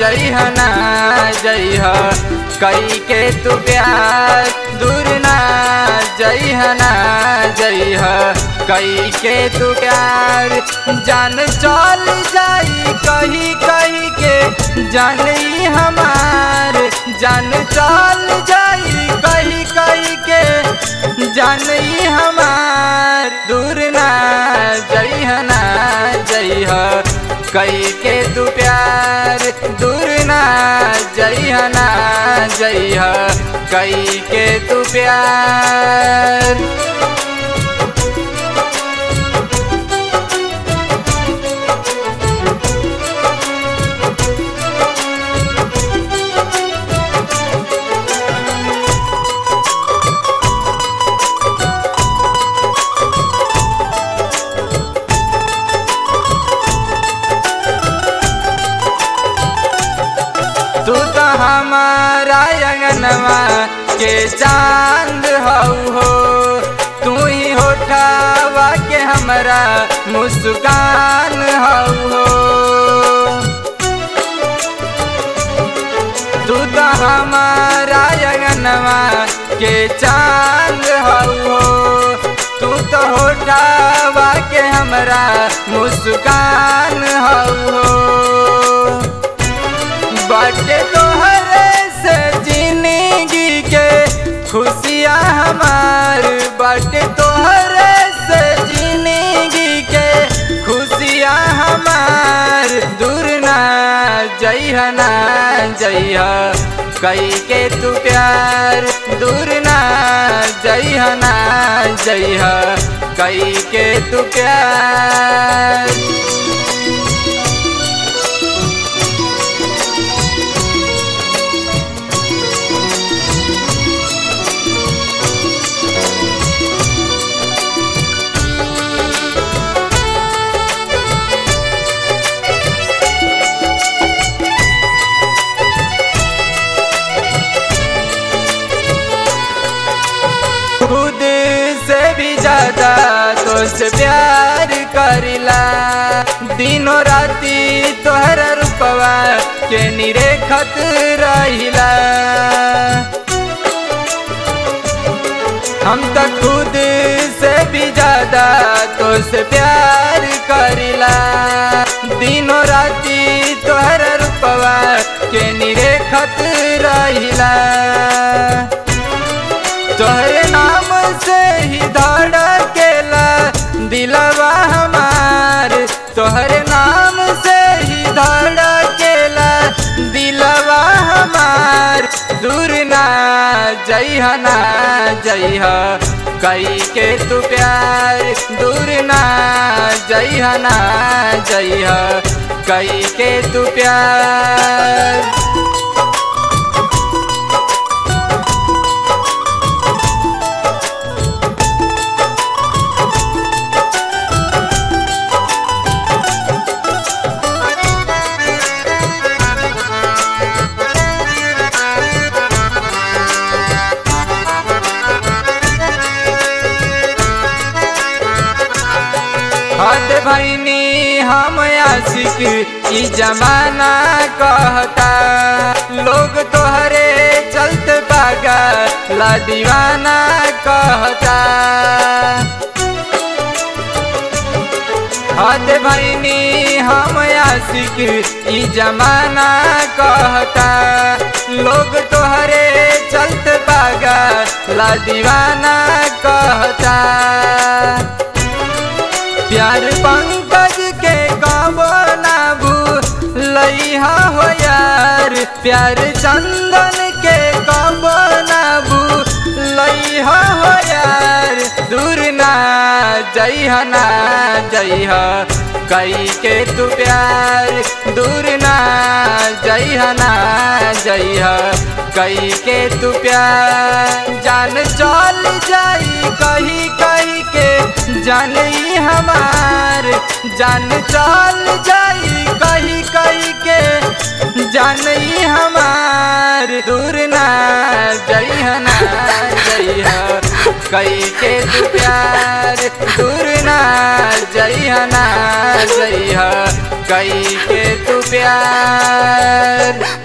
जइह ना जइह कई के तू प्यार दूर ना जइह ना जइह कई के तू प्यार जान चल जाई कही कही के जान ई हमार जान चल जाई कही कही के जान ई हमार दूर ना जइह ना जइह कई के तू प्यार दूर ना जइह ना जइह कई के तू प्यार तू तो हमारा अंगनवा के चांद हऊ हो तू ही होठावा के हमरा मुस्कान हऊ हो तू तो हमारा अंगनवा के चांद हऊ हो तू तो होठावा के हमरा मुस्कान हऊ हो बाटे तोहरे से जिंदगी के खुशियाँ हमार बाटे तोहरे से जिंदगी के खुशियाँ हमार दूर ना जइह ना जइह कई के तू प्यार दूर ना जइह ना जइह कई के तू प्यार खुद से भी ज्यादा तो से प्यार करिला दिनों राती तोहर रूपवा के निरेखत रहिला हम तो खुद से भी ज्यादा तो से प्यार करिला दिनों राती तोहर रूपवा के निरेखत रहिला तोहरे नाम से ही धड़केला दिलवा हमार तोहरे नाम से ही धड़केला दिलवा हमार दूर ना जइह ना जइह कई के तू प्यार दूर ना जइह ना जइह कई के तू प्यार हद भैनी हम आशिक ई जमाना कहता लोग तोहरे चलत बागा ला दीवाना कहता हद भैनी हम आशिक ई जमाना कहता लोग तोहरे चलत बागा ला दीवाना कहता प्यार पंकज के कबो ना भूलैहा हो यार प्यार चंदन के कबो ना भूलैहा हो यार दूर ना जइह ना जइह कई के तू प्यार दूर ना जइह ना जइह कई के तू प्यार जान चल जाई कही कही के जान ई हमार जान चल जाई कही कही के जान ई हमार दूर ना जइह ना जइह कई के तू प्यार दूर ना जइह ना जइह कई के तू प्यार